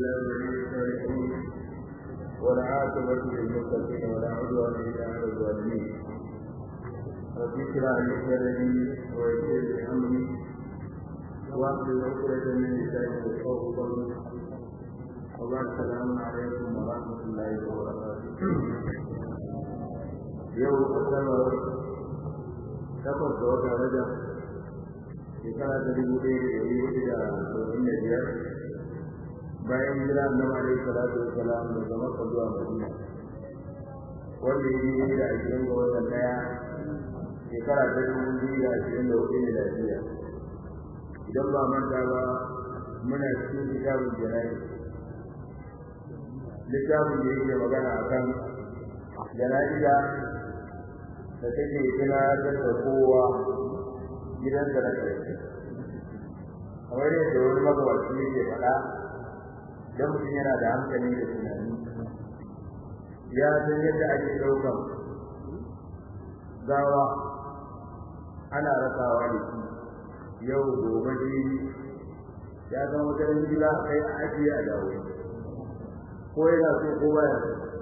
الله ولي الصالحين والعاقبة للمتقين ولا عدوان إلا على الظالمين رب اشرح لي صدري ويسر لي أمري واحلل عقدة من لساني يفقهوا قولي وبعد السلام عليكم ورحمة الله وبركاته يوم السبت takwas ga wata rajab shekara ta dubu ɗaya da ɗari hudu da saba'in da biyar bayan jira annabi alaihi salatu wa salam daga makka zuwa madina wanda ya yi da ashirin ga watan ɗaya shekara ta dubu biyu da ashirin da hudu miladiya idan ba manta ba muna cikin kitabun jana'i littafin da yake magana akan jana'iza da take tunatar da kowa gidansa na ƙarshe kamar yadda wani magabaci yake faɗa don mutum yana da hankali da tunani ya san yadda ake ɗaukan gawa ana rasawa da shi yau gobe jini ya san wata gida kai a ajiye a dawo ko yana so ko baya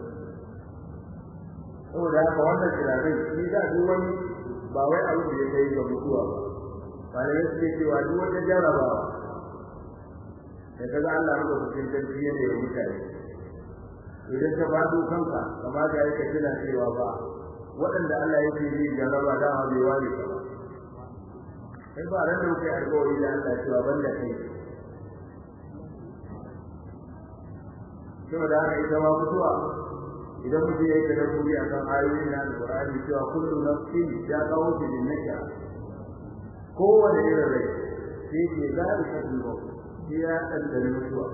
saboda haka wannan tunanin shi da duk wani ba wai abu da ya kai ga mutuwa ba malamai suke cewa duk wata jarrabawa da kaga Allah maka cikin tarbiyya ne ya mutane idan ka faɗo kanka kamata ya ka tuna cewa ba waɗanda Allah yake yi jarraba da ma bai ware ka ba kai ba ran da kai alƙawari da Allah cewa banda kai saboda haka ita ma mutuwa idan mutum ya yi tadabburi a kan ayoyin na alƙur'ani cewa kullu nafsin ya kawo shi din naka kowane irin rai sai ke zaɓi kafin ba sai ya ɗanɗana mutuwa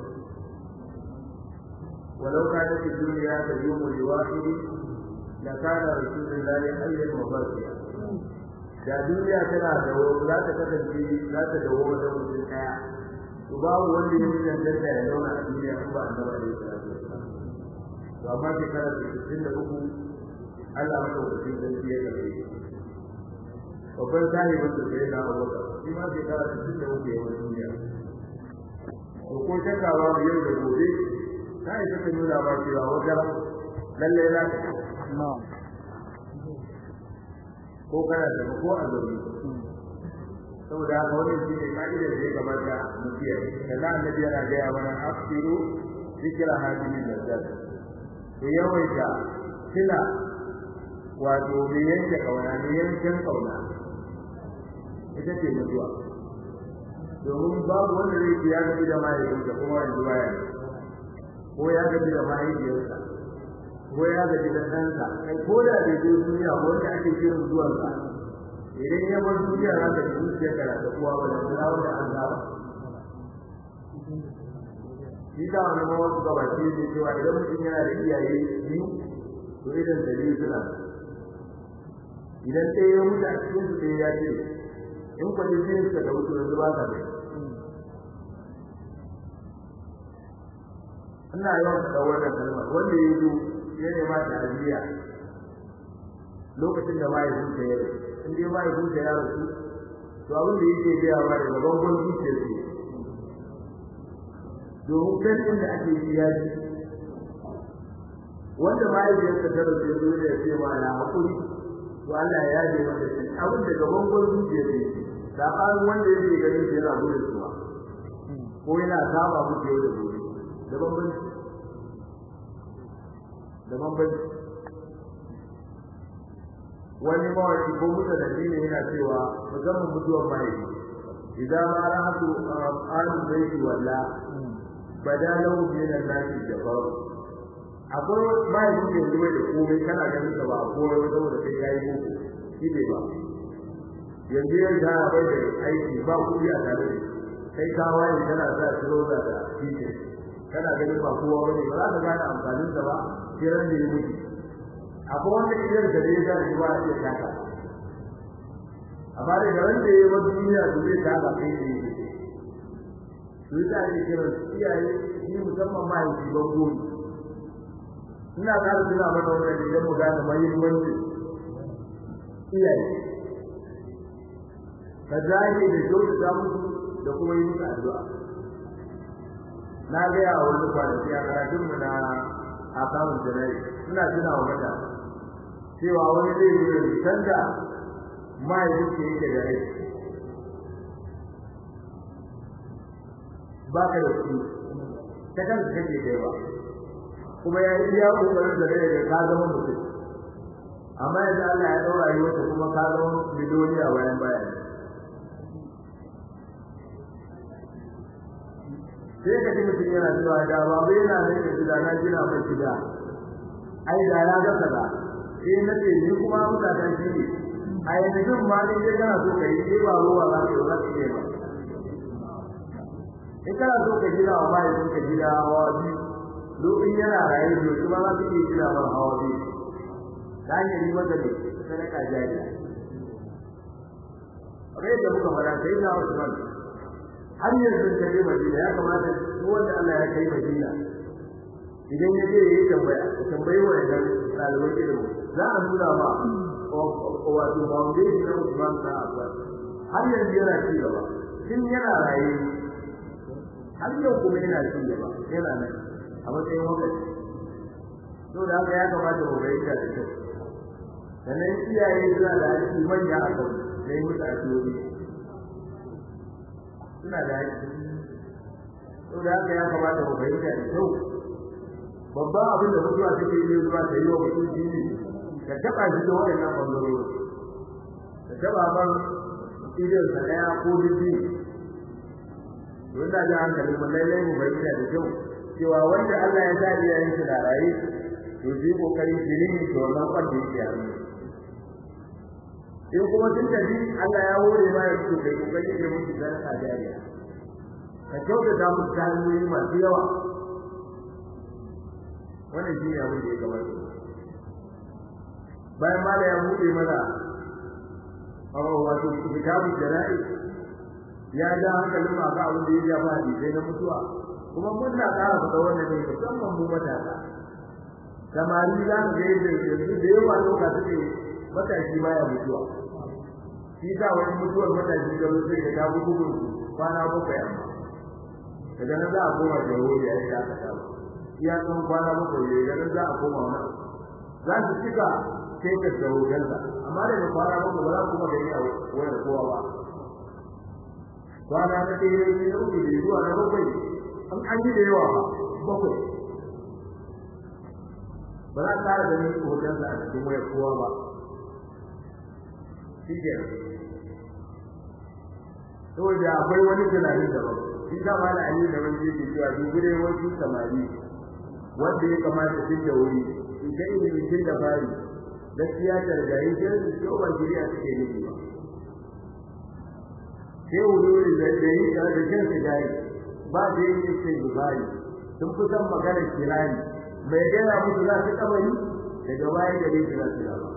ولو كانت الدنيا تدوم لواحد لكان رسول الله حيا وباقيا da duniya tana da za ta kasance za ta dawo wajen mutum ɗaya to babu wanda ya yi danganta ya zauna a duniya in ba annabi alaihi salatu wasallam to amma shekara sittin da uku Allah maka wakilin sarki ya karbe babban sahibin da sai na abubakar shi ma shekara sittin da uku ya wani duniya to ko shakka ba mu yau da gobe ta yi ta nuna ba cewa wata lalle za ka ko kana da ko a zaune saboda haka wannan shi ne ka'idar da ya kamata mu kiyaye da annabi yana gaya mana afsiru zikra hadimin nazzat da yawaita kila wato mai yanke kauna mai yanken kauna ita ce mutuwa domin babu wanda zai ce ya gaji da mahaifinsa kuma yanzu baya ko ya gaji da mahaifiyarsa ko ya gaji da ɗansa kai ko da bai je duniya ko wanda ake shirin zuwansa idan ya bar duniya za ka ji zuciyar ka da uwa ba da kula da an zaba shi da wani ma wasu gabaci ne cewa idan mutum yana da iyaye biyu to idan da biyu suna idan ɗaya ya mutu a cikin su ɗaya ya ce in kwaje biyun suka da mutu yanzu ba ka da ina yawan faɗa wannan kalmar wanda ya zo ya nema ta ajiya lokacin da mahaifinsa ya rasu in dai mahaifinsa ya rasu to abin da yake gaya ma daga bangon zuciyarsa domin kan da ake yi ya ji wanda mahaifiyarsa ta rasu zo da ce ma na hakuri to Allah ya ji masa shi abin da gaban gwan zuciya ne sabanin wanda yake ganin shi yana gudun suwa ko yana saba muku yau da gobe da bambanci da bambanci wani mawaki ko mutu da ne yana cewa musamman mutuwar mahaifi idan ma rahatu alu baiti walla badalau min an-nasi jabar akwai bai da yanzu bai da komai kana ganin sa ba komai ba saboda kai kai boko shi bai ba yanzu ya ga bai da aiki ba kudi a tare da kai ka waye kana sa troza da tike kana ganin ba kowa bane ba za ka gane amfanin sa ba kiran da ya mutu akwai wanda idan da ya ga shi ba ya taka amma da garin da ya yi duniya su zai taka kai ne su yi ta ake kiran iyaye shi musamman mahaifi ban goyi ina ƙara tuna mana wannan idan mu gane mahimmanci iyaye ka dage da kyautata musu da kuma yi musu addu'a na gaya wa wani kwanaki a karatunmu na akawun janai suna tuna wa mata cewa wani zai zo da bisan da mahaifinsa yake da rai ba ka da kuɗi ta kan su kake kai ba kuma ya yi iya ƙoƙarin da rai da ka zama mutum amma yanzu Allah ya ɗaura yi wata kuma ka zama miliyoniya bayan bayan sai ka ji mutum yana cewa da babu yana nan da gida na gina mai gida ai da ya ga kaza sai na ce ni kuma mutanen shi ne a yanzu ma ne dai kana so ka yi sai ba ruwa za ka yi za ka yi ba in kana so ka gina wa mahaifin ka gida hawa biyu lokacin yana raye da kuma za ka iya gina mar hawa biyu ta hanyar yi masa ne sadaka jariya kamar yadda muka faɗa sai na Usman har yanzu ka je Madina ya kamata duk wanda Allah ya kai Madina idan ya je yayi tambaya ka tambayi wa idan ɗaliban ilimi za a nuna ma wato foundation na Usman ta Affan har yanzu yana ci gaba tun yana raye har yau kuma yana ci gaba yana nan a matsayin wakati to da haka ya kamata mu bayyana da kyau sannan iyaye suna da aiki manya a kan da yi musu asiri suna da aiki to da haka ya kamata mu bayyana da kyau babban abin da mutuwa take yi zuwa ta yi wa mutum shi ne ka taɓa shi da waɗannan ɓangarori ka taɓa ban idan sa ɗaya ko dubi don da ji hankalin mu lallai mu bayyana da kyau cewa wanda Allah ya sa iyayen shi da raye to shi kokari shi ne to wannan kwanda yake a in kuma tun tafi Allah ya hore ma ya fito kai kokari ke musu sadaka jariya ka kyautata musu ta hanyoyi masu yawa wannan shi ne abin da ya gabata bayan ma da ya buɗe mana a wato kitabun jana'i ya ja hankalin ma ga abin da ya jafa hadisai na mutuwa kuma mun na ƙara fita wannan ne musamman mu matasa samari za ka ga yadda yanzu da yawa loka suke matashi baya mutuwa shi sa wani mutuwar matashi da wasu da ta fi bugun kwana bakwai amma daga nan za a koma da yawo da ya yi aka saba iya tsawon kwana bakwai ne daga nan za a koma wani za su cika sai ka da hotonsa amma daga kwana bakwai ba za ku kuma gani a wayar kowa ba kwana na ɗaya ne na uku da zuwa na bakwai an an yi da yawa ba bakwai ba za ka da ni hotonsa a cikin wayar kowa ba shi ke saboda akwai wani tunanin daban shi ta ma da ali da wani yake cewa dubi dai wasu samari wanda ya kamata su da wuri in ga ilimin tun da fari gaskiya ta rigayi sai su ce ba shiriya suke nufi ba sai wuri da da yi da da jin sigari ba da yin sai gubari sun fi san maganar kirani mai gaya musu za su kabari daga baya da dai za su zama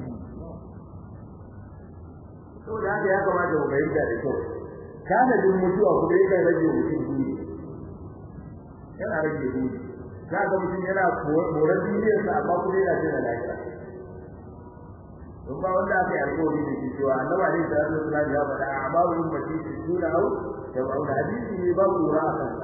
saboda haka ya kamata mu bayyana da kyau kana din mutuwa kuma yakan rage mutum duni yana rage duni za ga mutum yana moran duniyar sa amma kuma yana jin lafiya don ba wanda aka yi alƙawari da shi cewa annabi alaihi salatu wasallam ya faɗa amma wurin mace su tuna au da wani hadisi ne ba kura a kan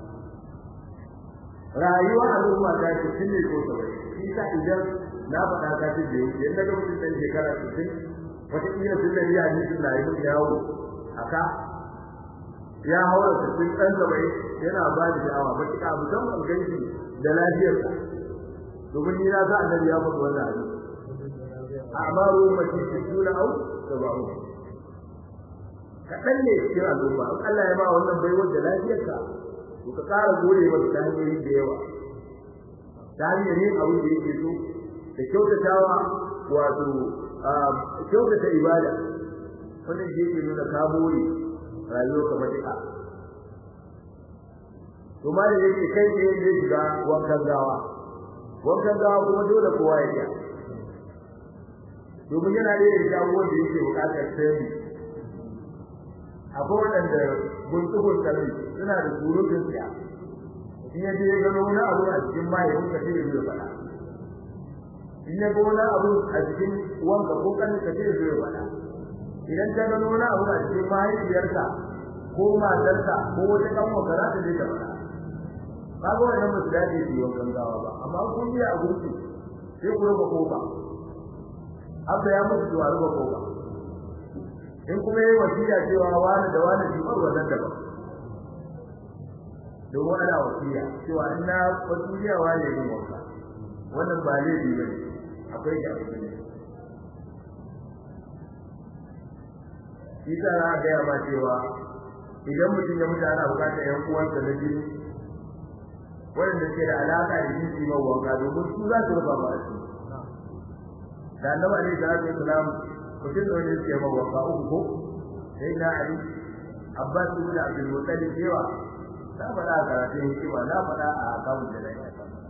rayuwa al'umma ta ce tun ne ko sabai shi sa idan na faɗa ka ce da yau yadda ga mutum ɗan shekara 60 wata kila sun da ya ji suna yi yawo aka ya haura cikin ɗan gabai yana ba da sha'awa ba kika musamman ganshi da lafiyarsa domin ni na ga annabi ya faɗi wannan hadisi a'maru ummati sittuna aw sab'un kaɗan ne cikin al'umma in Allah ya ba wannan baiwar da lafiyarka to ka ƙara gode masa ta hanyoyi da yawa ta hanyar yin abin da yake so da kyautatawa wato kyautata ibada wannan shi yake nuna ka more rayuwar ka matuƙa to ma da yake kai ne zai shiga wankan gawa wankan gawa kuma dole kowa ya yi domin yana da yin abubuwan da yake buƙatar sani akwai waɗanda guntugun kalli suna da surutun siya in ya je ya gano wani abu a cikin mahaifin ka sai ya zo faɗa in ya ga wani abu a cikin wanka ko kan ka sai ya zo faɗa idan ta gano wani abu a cikin mahaifiyarka ko matarka ko wata kanwa ka za ta je ta faɗa kaga wannan ba su dace su yi wankan gawa ba amma kun yi a gurbi sai ku rufe kofa abda ya mutu zuwa rufe kofa in kuma yi wasiya cewa wani da wani shi bar wannan da ba domin ana wasiya cewa in na wasiya wani yin wanka wannan ba laifi ba ne akwai da akwai ne shi ta na gaya ma cewa idan mutum ya mutu ana bukatar yan uwansa na jini waɗanda ke da alaƙa da yin su mai wanka domin su za su rufa ba su da annabi alaihi salatu wasalam mutum da wani suke mai wanka uku ko sai na ali abbas ibn abdul muttalib cewa na faɗa a karatun hikima na faɗa a akawun da na yi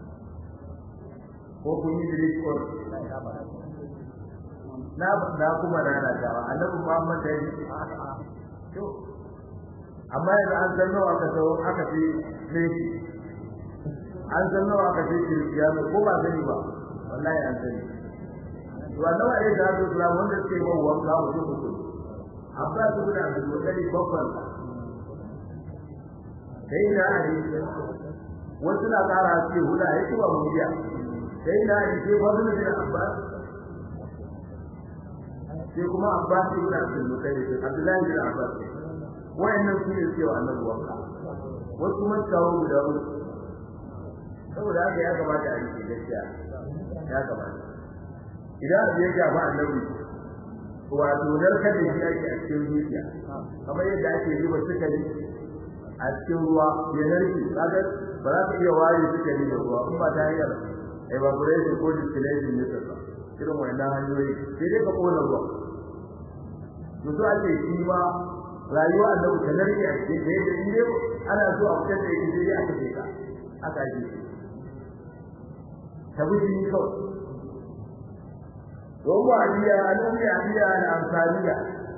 ko kun yi direct call na na kuma na na tawa annabi muhammad da yi to amma yanzu an san nawa aka sau aka fi ne an san nawa aka ce kirkiyano ko ba sani ba wallahi an sani to annabi alaihi salatu wasalam wanda suke ba wanka mutum mutum abba su da abdul muttalib babban sai na ali wasu na kara ce huda ya ci ba mu biya sai na ali sai fadlu bin abbas sai kuma abbas ibn abdul muttalib abdullahi bin abbas wayannan su ne cewa annabi wanka wasu mutawo guda uku saboda haka ya kamata a yi gaskiya ya kamata idan abu ya shafa annabi wato narkar da shi ake a cikin zuciya kamar yadda ake zuba sukari a cikin ruwa ya narke kaga ba za ka iya ware sukari da ruwa kuma ta hanyar evaporation ko distillation ne ba irin wannan hanyoyi sai dai ka kona ruwa mutu ake shi ma rayuwa annabi ta narke a cikin da yadda in dai ana so a fitar da ita sai aka ce ka aka yi ta wuce ni kawai وهو عليا الأم عليا الأنصارية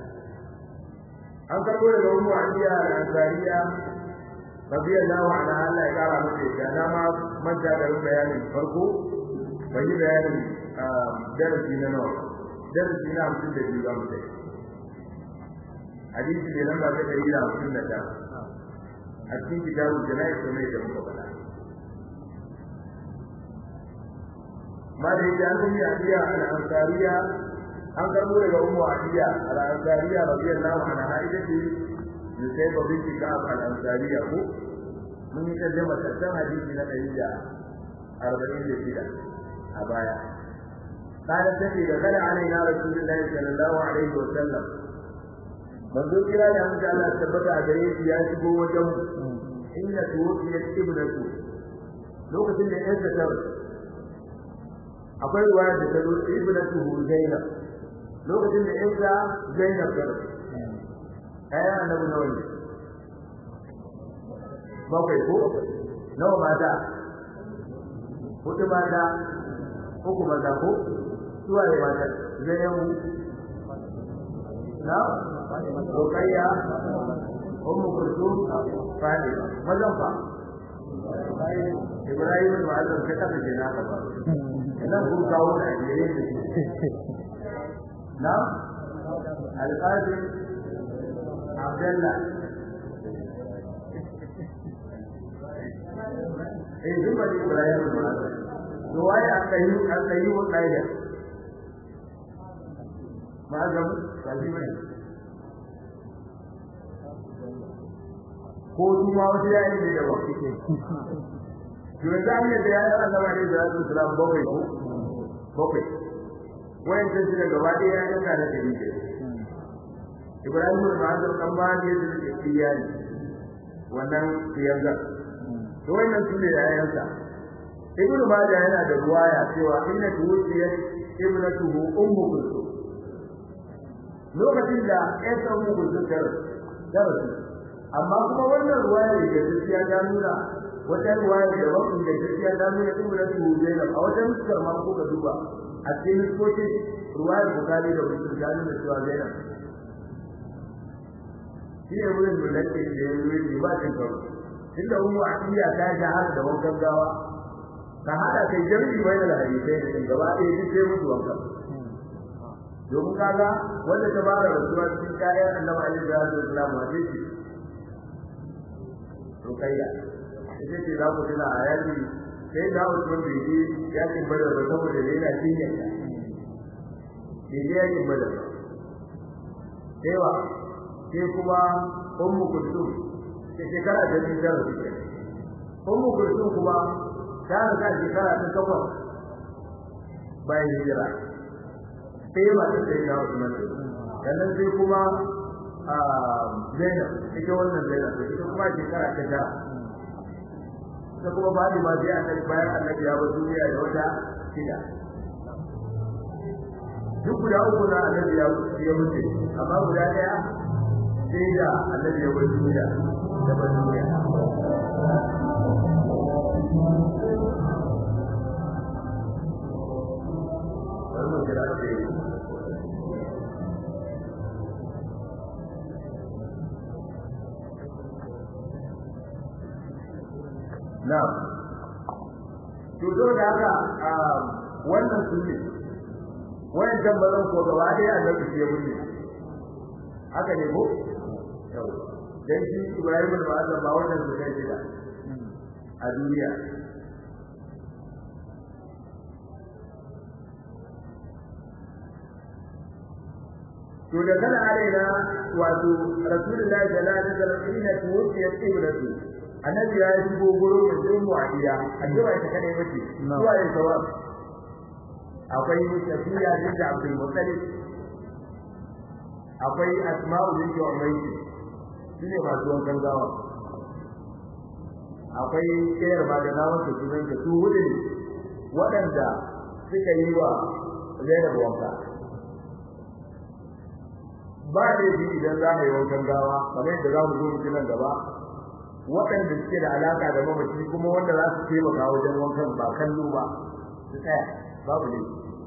أن تقول الأم عليا الأنصارية رضي الله عنها الله يقال مكيك أنا ما من جاء له بيان الفرق وهي بيان درسنا نوع درسنا هم سنة جيبا مكيك حديث لنا ما تدري هم سنة أكيد كتاب الجنائز سميت مكبلا ما da yake an yi adiya al-ansariya an karbo daga ummu adiya al-ansariya radiyallahu anha ita ce ne sai ba binti ka al-ansariya ko mun yi kalle mata san hadisi na ɗari da arba'in da shida a baya قالت تجي دخل علينا رسول الله صلى الله عليه وسلم manzo kira da mun Allah tabbata a gare shi ya shigo wajen inna tuwfiyat ibnatu lokacin da yansa ta akwai ruwaya da ta zo ibnatu Zainab lokacin da Isa Zainab ta ayan annabi nawa ne bakwai ko nawa mata hudu mata uku maza ko suwa ne mata Zainabu na Rukayya Ummu Kulthum Fatima mazan fa Ibrahim ma'azam ka kafa kenan ka ba nan kun kawo da ajiyar da shi na alƙadi abdalla eh duk ba ibrahim ba to wai aka yi aka yi wa kaida ma ga ba shi bane ko kuma wasu yayin ne da ba kike to yanzu an yadda ya yi Allah ne da Rasul Islam bakwai ko bakwai wayan ta shi gaba ɗaya ya yanka da dari da Ibrahim bin Hazar kan ba ne da ke iyali wannan yanga to wannan su ne yayansa Ibn Majah yana da ruwaya cewa inna tuwfiyat ibnatuhu ummu kulthum lokacin da ya san ummu kulthum ta rasu amma kuma wannan ruwaya da gaskiya ta nuna wata ruwaya da wakil da gaskiya ta nuna ibn Abu Zainab a wata nuskar ma ko ka duba a cikin nuskokin ruwayar Bukhari da Muslim ta nuna cewa Zainab shi ne wurin da nake da ya yi ba cin karo inda ummu Atiya ta shahara da wankan gawa ka hada kai jami'i wai da hadisai da gaba ɗaya duk sai mutu wankan domin kaga wanda ta fara rasuwa cikin kayan annabi alaihi salatu wasallam wa ce rukayya ita ce za ku tuna a yaki sai da Usman bai je yakin Badar ba saboda da yana jinya bai je yakin Badar ba sai wa sai kuma Ummu Kulsum ta shekara da biyu tara suke Ummu Kulsum kuma ta riga shekara ta takwas bayan hijira sai ba ta sai da Usman sannan sai kuma a Zainab ita wannan Zainab ita kuma shekara ta tara ta kuma ba da ma sai annabi bayan annabi ya bar duniya da wata shida duk guda uku na annabi ya ya mutu amma guda daya sai da annabi ya bar duniya da bar duniya wannan kira da Na'am. To to da haka wannan sunne wayan tambaran ko gaba dai annabi ya bunne. Haka ne ko? Yau. Dan shi Ibrahim bin Ma'azam ba wannan su kai shida a duniya. To da kana alaina wato Rasulullahi sallallahu alaihi wasallam inna tuwfiyat ibratu annabi ya yi gogoro da jin mu'adiya addu'a ita kadai bace zuwa yin sawab akwai tafiya da Abdul Muttalib akwai Asma'u bint Umayr shine masu wankan gawa akwai kayar ba da nawa su sunan da su hudu ne waɗanda suka yi wa Zainab wanka ba da yi idan za mu yi wankan gawa kamar yadda za mu zo mu nan gaba waɗanda suke da alaka da mamaci kuma wanda za su taimaka wajen wankan ba kallo ba su tsaya babu ne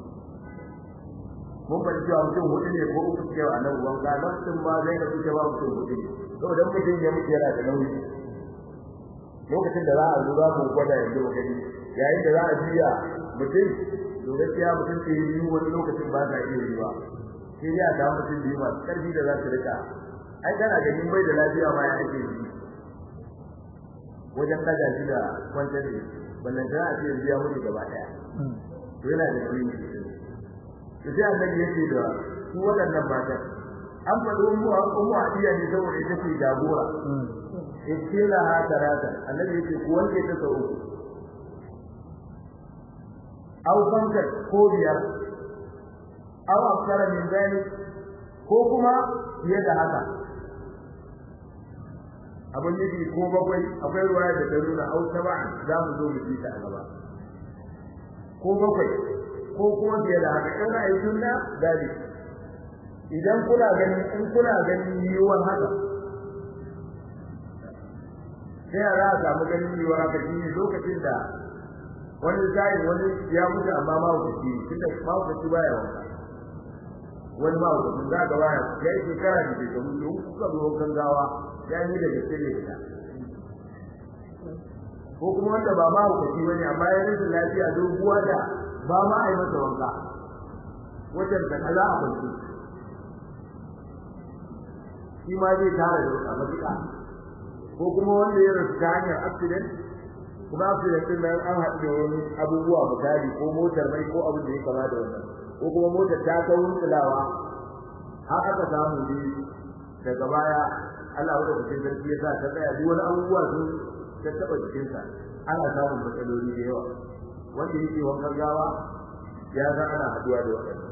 mun bari cewa mutum hudu ne ko uku cewa a nan wanka nan sun ba zai da suke ba mutum hudu ne saboda mutum ya mutu yana da nauyi lokacin da za a zo za mu gwada yanzu mu gani yayin da za a biya mutum to gaskiya mutum ke yi wani lokacin ba za iya yi ba sai dai a samu mutum biyu masu ƙarfi da za su rika ai kana ganin bai da lafiya ma ya ake yi wajen daga shi da kwantar da ballan da a ce biya mutu gaba daya to yana da shi to sai annabi yake da su waɗannan matan an faɗo mu a ummu hadiya ne saboda ita ce jagora ikila ha tarata annabi yake ku wanke ta sau uku aw fanka ko biyar aw aksara min zalik ko kuma fiye da haka abin nufi ko bakwai akwai ruwaya da ta nuna au saba za mu zo mu ji ta a gaba ko bakwai ko kuma fiye da haka in ra'ayi sunna dadi idan kuna ganin in kuna ganin yiwuwar haka sai a za a samu ganin yiwuwar haka shi ne lokacin da wani zai wani ya mutu amma ma wuce tunda ma wuce baya wanka wani ma wuce za ga baya ya yi shekara da shekaru da kuka zo gangawa ya yi da gaske ne ta ko kuma wanda ba ma hukaci bane amma ya rasa lafiya doguwa da ba ma a yi masa wanka wajen da kaza a kwanci shi ma zai tara da a matuƙa ko kuma wanda ya rasu ta hanyar accident kuma accident din nan an haɗu da wani abubuwa misali ko motar mai ko abin da ya kama da wannan ko kuma motar ta ta wuntsulawa har aka samu ne daga baya Allah wanda cikin sarki ya sa ta tsaya duk wani abubuwa sun ta taba jikin sa ana samun matsaloli da yawa wanda yake wankan gawa ya ga ana haduwa da wannan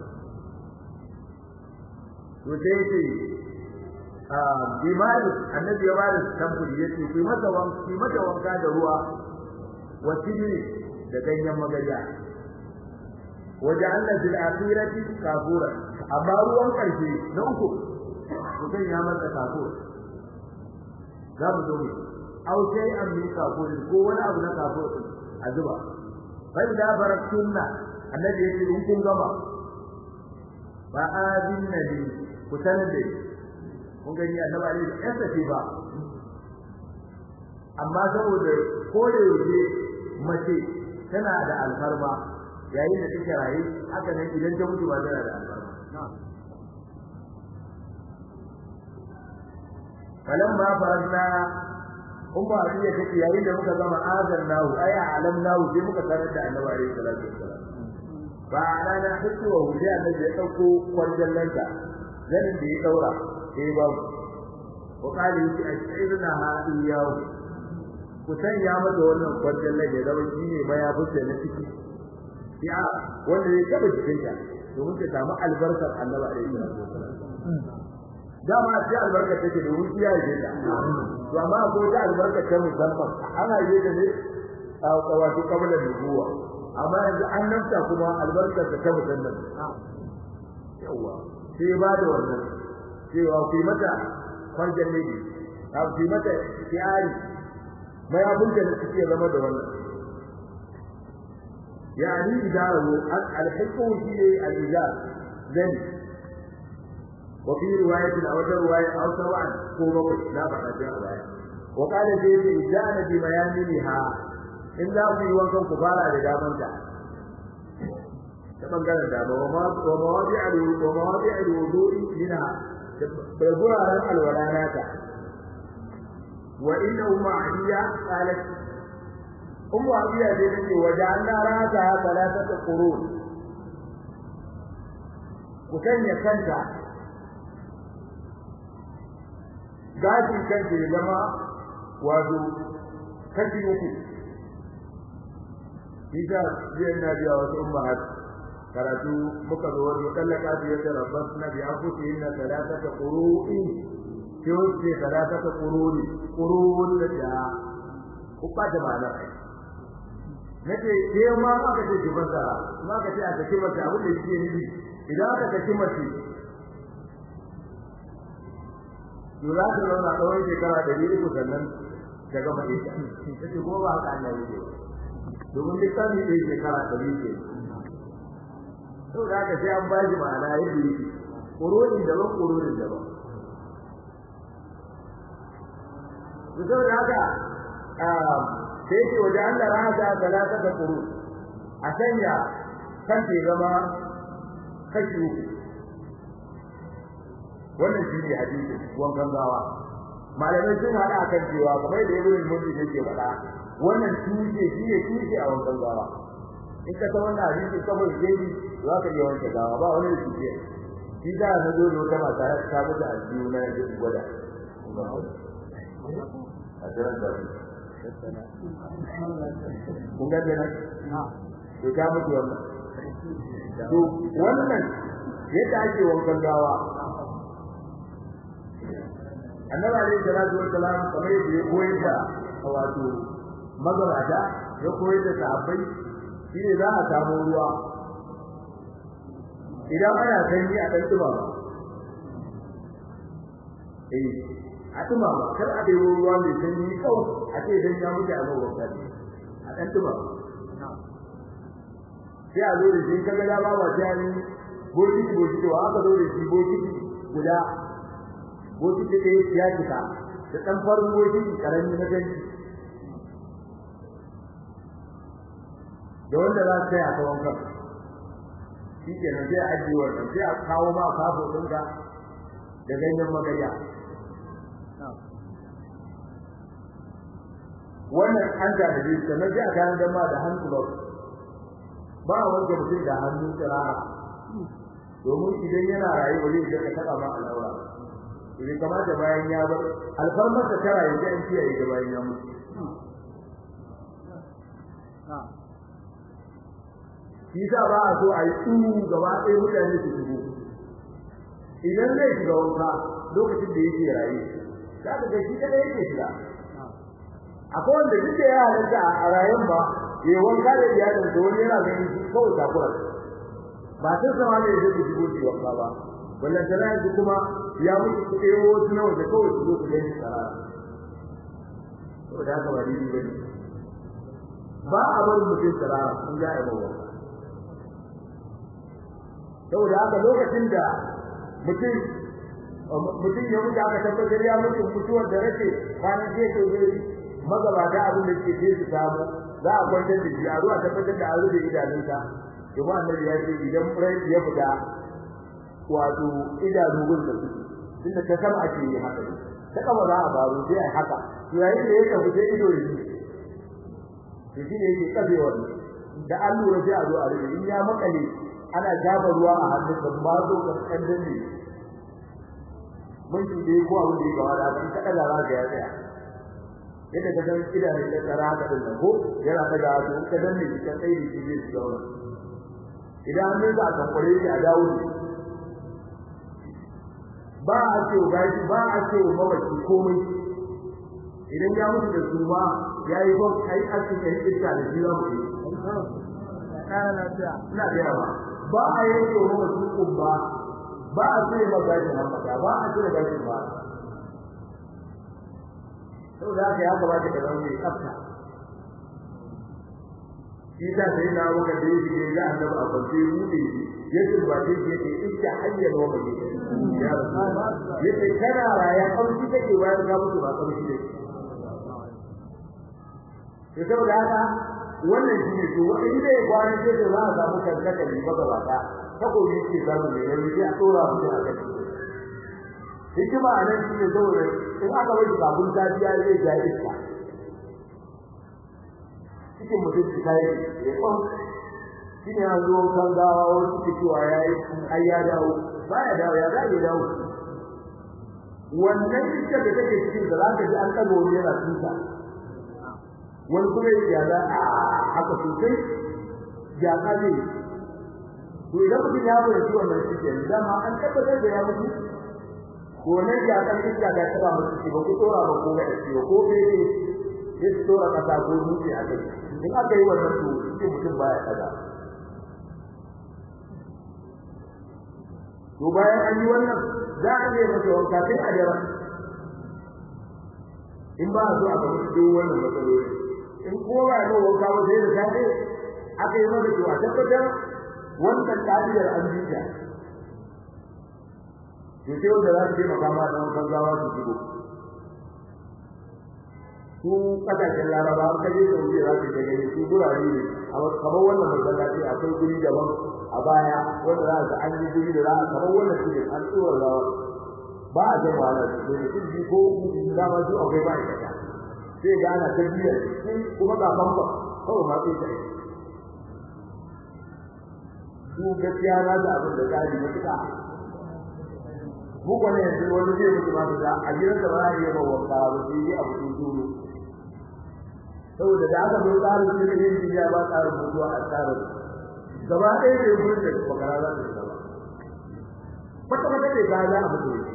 to sai ce a bimari annabi ya bada tamburi yace ku mata wanka ku mata wanka da ruwa wa sidri da ganyen magariya waja'alna fil akhirati kafura amma ruwan karshe na uku mutum ya masa kafura za mu zo mu aw sai an mi kafurin ko wani abu na kafurin a zuba bai da barakunna annabi ya ce in kun gama ba adin nabi ku sanar da kun gani annabi alaihi ya sace ba amma saboda ko da yaushe mace tana da alfarma yayin da take raye haka nan idan ta mutu ba tana da alfarma falamma farna kun ba iya kake yayin da muka gama azan nahu ay alam nahu sai muka sanar da annabi alaihi salatu wassalam ba ana na hitu wa hujja annabi ya dauko kwarjallanka zanin da ya daura sai ba wa kali shi ashirna ha iyahu ku sanya mata wannan kwarjallan ya zama shine mayafin na ciki ya wanda ya taba cikin ta domin ta samu albarkar annabi alaihi salatu wassalam dama sai albarka take da wuciya ce ta to amma ko da albarka ta musamman ana yi da ne a wato kabla nubuwa amma yanzu an nafta kuma albarkar ta musamman yawa sai ba da wannan cewa ku mata kwanjan ne a ku mata tiyari mai abin da suke zama da wannan يعني إداره الحق في الإدارة ذنب وفي رواية أو رواية أو سواء قوم لا بأس رواية وقال زيد إجانا بميامنها إن لا في وقت كفارة لدامنك كما قال الدابة ومواضع ومواضع الوضوء منها بيقول على الولانات وإن أم عليا قالت أم عليا زيد وجعلنا رأسها ثلاثة قرون وكان كنتا gashin kanta ya zama wato kashi uku ita zai na biya wasu ummahat karatu muka zo wani kallaka su yadda rabbas na biya kuce yin na talata ta ƙuru'i ke wuce talata ta ƙuru'i ƙuru'un da ta kuɓa da ma'ana na ce ke ma aka ce ki masara ma aka ce a saki mace abin da shi ne idan aka saki mace to za ta zauna tsawon shekara ɗari uku sannan ta gama ita ta ce kuma ba haka Allah yake domin littafi ɗaya shekara ɗari ce to da haka sai an bashi ma'ana yadda yake ƙurorin daban ƙurorin daban to saboda haka sai ce waje Allah rahata talata da ƙuru a sanya kan ke zama kashi uku wannan shi ne hadisi wankan gawa malamai sun hada akan cewa kamar da ibn al-mundi yake faɗa wannan tushe shi ne tushe a wankan gawa in ka san wannan hadisi kamar jeji za ka iya wanke gawa ba wani tushe shi da na zo da wata mata ta mutu a biyu na yanzu gwada a jiran da kun ga da to ta mutu wannan to wannan yadda ake wankan gawa annabi alayhi salatu wassalam kamar yadda ya koyar da wato magabata ya koyar da sahabbai shine za a samu ruwa idan ana sanyi a dan tuba eh a tuba kar a dai ruwa mai sanyi kawai a ce dan ya mutu a gaban kai a dan tuba sai a zo da shi kaga da ba ba ta ni bokiti bokiti wa aka zo da shi bokiti guda bokiti ɗaya ya cika da ɗan farin bokiti ƙarami na gani da wanda za su kai a tsawon kan shi ke nan sai a ajiye wannan sai a kawo ma kafo ɗinka da ganyen magarya wannan an ta da shi sannan sai a kayan dama da hannu ba ba a wanke mutum da hannu tsirara domin idan yana rayu ba zai ga taɓa ma al'aura bai kamata bayan ya bar alfarmar da tara yanzu an kiyaye da bayan ya mutu shi sa ba a so a yi tsuru gaba ɗaya mutane su shigo idan zai shiga wanka lokacin da yake raye za ka ga shi kada yake shiga akwai wanda duk da ya halatta a rayen ba ya wanka da iyalin da wani yana ganin shi kawai takura ba sun sama ne zai shigo shi wanka ba wannan tana yanzu kuma ya mutu ku ɗebo wasu na waje kawai su zo ku gani sarara saboda haka ba daidai ba ne ba a bar mutum sarara in za a yi mawa saboda haka lokacin da mutum mutum ya mutu aka tabbatar ya mutu mutuwar da rake kwanan ce to zai magabata abin da ke je su samu za a kwantar da shi a ruwa tabbatar da an rufe idanunsa kuma annabi ya ce idan rai ya fita wato idanu gun da su tunda ta sama ake yi haka ta kama za a faru sai a haka to yayin da ya tafi sai ido ya ji to shi ne yake kafe wannan da an lura sai a zo a rike in ya makale ana jaba ruwa a hannun sa ba zo ka kan danne mun shi dai ko abin da ya gawa da shi kada da raga ya tsaya yadda ka san idanun da tsara haka din nan ko yana daga to ka danne shi kan tsaye shi zai zauna idan an za a kankure shi a dawo ne ba a ce ba ba a ce mamaci komai idan ya mutu da su ba ya yi ba kai a cikin iska da shi za mu yi ina da yawa ba a yanke wa mamaci kumba ba a ce ba gashi hamada ba a ce gashi ba saboda haka ya kamata ka zama mai tsafta shi da sai na maka da yake ga annabi a kwance rude ya turbace shi yake iska hayyar wa mai ya yace kana raya kamshi take bayan ka mutu ba kamshi ne to saboda haka wannan shi ne to wanda inda ya kwana sai da za a samu kankata ne baka ba ta takobi ce zamu ne yanzu sai a tsora mu a kai hikima a nan shi ne saboda in aka bai kafin tafiya zai ja iska cikin mutum ta yi ya kwan shi ne an zo kan gawa wani suke cewa ya yi ai ya dawo ba ya dawo ya zai dawo wannan iskar da take cikin da za ka ji an ɗaga wani yana tuta wani kuma ya za a haka sosai ya ka ne to idan mutum ya bayar shi wannan shi ke dama an tabbatar da ya mutu gonar ya kan iska da taba mutu shi ba ku tsora ba ko ga shi ko bebe ya tsora kasa ko dutse a kai in aka yi wannan to shi mutum baya kaza to bayan an yi wannan za a yi masa wanka sai a jira in ba a so a gaba duk wannan matsaloli in ko ba a wanka ba sai da safe aka yi masa to a tabbatar wannan ka'idar an bi ta to sai wanda za su je makama da wankan gawa su shigo su kasashen laraba an kaje da wuri za su je gani su gurare ne kamar wannan masallaci akwai guri daban a baya wanda za su an yi guri da za a kamar wannan shi an tsora gawa ba a jan wahala da mutum biyu ko uku da ma su akwai ma'aikata sai ga ana ta biyar kuma ga famfa kawai ma sai ta yi su gaskiya na da abin da tsari matuƙa mu kwane yanzu wani zai mutu ma da a gidan da ba a yi ba wanka ba sai yi abu sun turo saboda da aka zo tsarin cikin yin duniya ba tsarin mutuwa a tsarin gaba ɗaya ne gurin da bakara za ta shiga ba kwata kwata ne ga za a mutu ne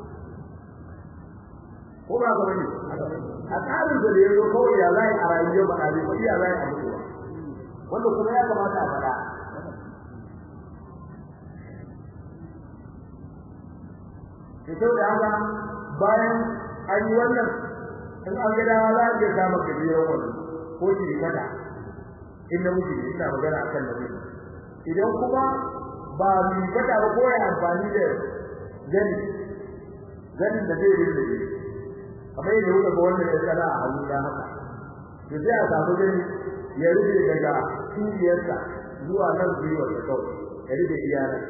ko ba ka bane a tsarin da ya zo kawai ya za a rayuwar ba a zai ba ya za a mutuwa wanda kuma ya kamata a faɗa to da haka bayan an yi wannan in an ga dawa za a iya samun gajiyar wannan ko shi kada inda muke ina magana akan nabi idan kuma ba mu kada ba ko ya amfani da gani gani da zai yi da kamar yadda kuka ga wannan ya tsara a hannu da haka to sai a samu gani ya rufe daga cibiyarsa zuwa nan gwiwar da kawai ya rufe iyalan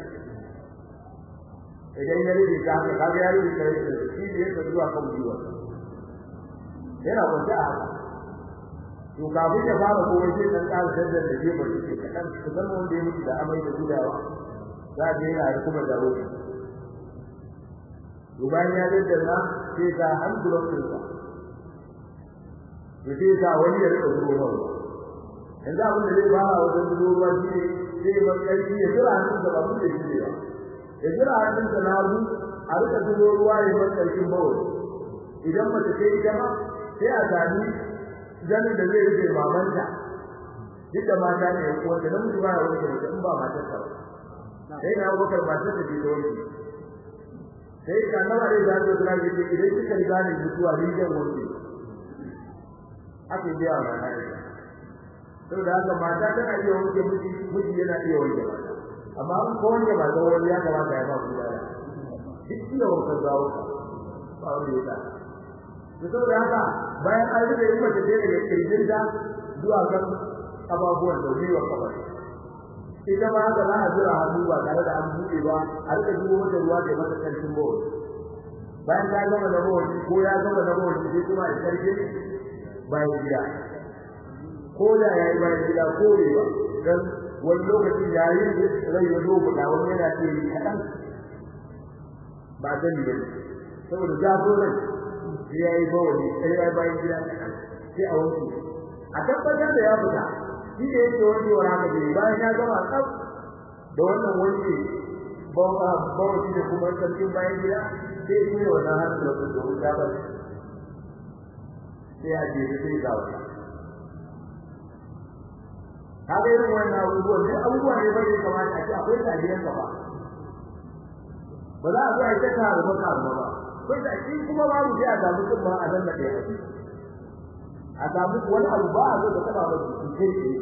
idan ya rike ka ka ga ya rike kai da shi ne ka zuwa kan jiwa yana kwanta a haka to kafin ya fara ko sai dan ƙara dandan da jefa shi ka dan ka san wanda ya mutu da amai da gudawa za ga yana kuma da roƙi to bayan ya daddana sai ka hankulon sa to sai ka wani ya rika zuwa ruwa yanzu abin da zai fara wajen zuwa ruwa shi ne sai man ƙarfi ya jira hannun da ba mu da shi ne ba ya jira hannun da na zu a rika zubo ruwa ya bar karkin bawul idan mace ta yi jama sai a sami zanin da zai rufe mamanta duk da mata ne ya kuwa da namiji ba ya wanke mace in ba matar ta ba sai na abubakar matar ta ce ta wanke sai ka nawa ne za ta zura yake idan kika riga ne mutuwa ni zan wanke ake biya wa na ita saboda haka mata tana iya wanke miji miji yana iya wanke mata amma an ko wanda ba zo wani ya kamata ya ba ku da duk iya wannan zawo ba wanda ya ta to saboda haka bayan an rube yi mace da daga kirjin da zuwa kan ababuwan da wiwa kamar ita ma haka za a jira hannu ba tare da an buɗe ba a rika dubo mata ruwa da mata ƙarfin bawa bayan ka gama da bawani ko ya gama da bawani sai kuma ya karfe bayan gida ko da ya yi bayan gida ko ne ba dan wani lokacin yayin rai ya zo guda wani yana ce kaɗan ba zan yi ba saboda zafin rai sai ya yi bawani sai ya yi bayan gida kaɗan sai a wanke a tabbatar da ya fita shi da yake wankewar haka ne bayan ya gama tsaf da wannan wanke bawani da kuma sarkin bayan gida sai ya yi wannan hannun da su domin ya bari sai a je sai ga wata kaga irin wannan abubuwan duk abubuwa ne bai kamata a ce akwai tarihin ka ba ba za a zo a yi ta karu ba karu ba kai da shi kuma babu sai a samu kun ba a nan da ɗaya a samu wani abu ba a zo da taba ba su kai tsaye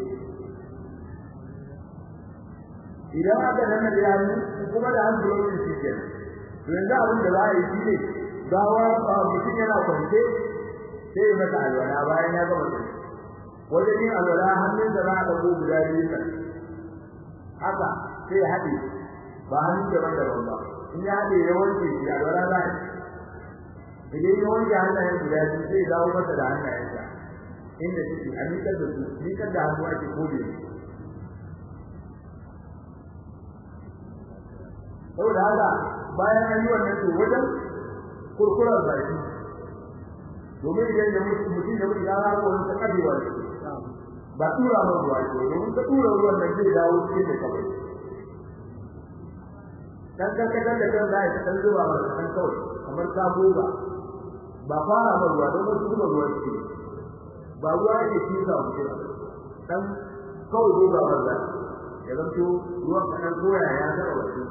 idan aka nan da hannu kuma da hannu lokacin shi ke to yanzu abin da za a yi shi ne gawa mutum yana kwance sai ya masa alwala bayan ya gama sai wajen yin alwala hannun da za a ɗauko guda biyu nan haka sai ya haɗe ba hannun daban daban ba in ya haɗe ya wanke shi alwala za a yi idan ya wanke hannayen guda biyu sai ya dawo masa da hannayensa inda suke a miƙar da su miƙar da hannu ake kode saboda haka bayan an yi wannan to wajen kurkurar baki domin idan ya mutu mutum ya mutu ya rara wani ta kabewa ne ba tura mai ruwa ce domin ta tura ruwan nan zai dawo cikin da kawai dan karkatar da kan zai ta zuba mai kan kawai kamar ta goga ba fara mai ruwa don wasu zuba ruwa ce ba ruwa yake kisa mutum dan kawai goga mai zai ya zanto ruwan kanan koya ya zama wasu